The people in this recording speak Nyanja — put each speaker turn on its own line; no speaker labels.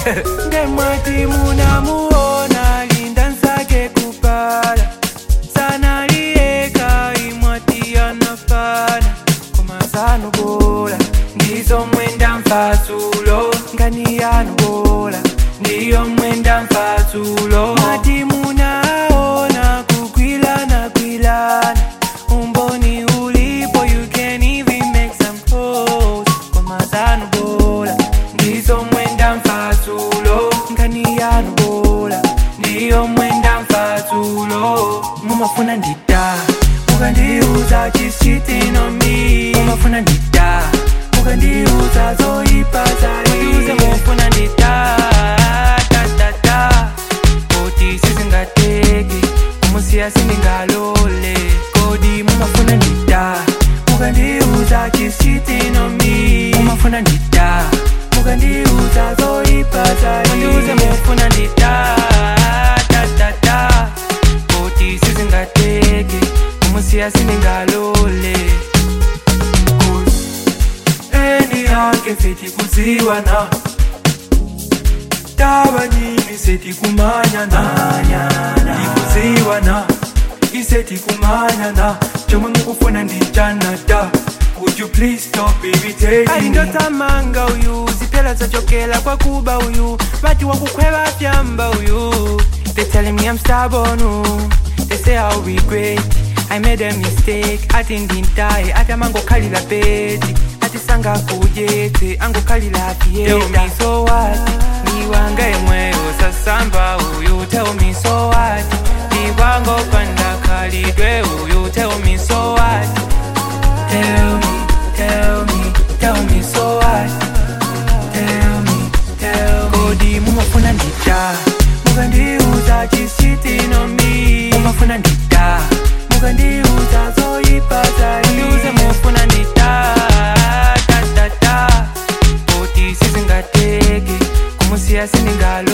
ndemwati munamuona linda nsake kupala sana liyeka imwati anafana komazano bola ndizo mwenda mfatsulo ngani yanu bola ndiyo mwenda mfatsulo mwati munaona kukwilana kwilana umboni ulipo you can even make some calls komazano bola ndizo mwenda mfatsulo ngani yanu bola ndiyo mwenda mfatsulo mumafuna ndida mukandiuza chisitinomi mumafuna ndida mukandiuza zoipazaliuze mufuna ndida tatata koti sizingateki umusiya sindingalole kodi mumafuna ndida mukandiuza chisitinomi mumafuna ndida mukandiuza zoipazaliuze mufuna ndida tatata koti sizingateki umusiya sindingalole Cause eni yake feti kuziwana taba nyingi seti kumanyana ikuziwana iseti kumanyana chomwe mukufuna ndichanata Would you please stop irritating me?
alindotamanga uyu zipela zachokela kwa kuba uyu vati wakukhweva fyamba uyu they telling me i'm stubborn ooh. they say i'll regret i made a mistake ati ndintaye ati amangokhalila peti ati sangakujete angokhalila
Tell me
afiyeta so what ndiwanga imweyo sasamba uyu tell me so what ndiwangopanda khalidwe uyu tell me so what
Tell me, tell me, tell me so what? Tell me, tell me. Kodi mumafuna ndida, mukandiuza chisitinomi. Mumafuna ndida, mukandiuza zoipazali.
ndiuze mufuna ndita tatata koti sizingateki kumusiya sindingalo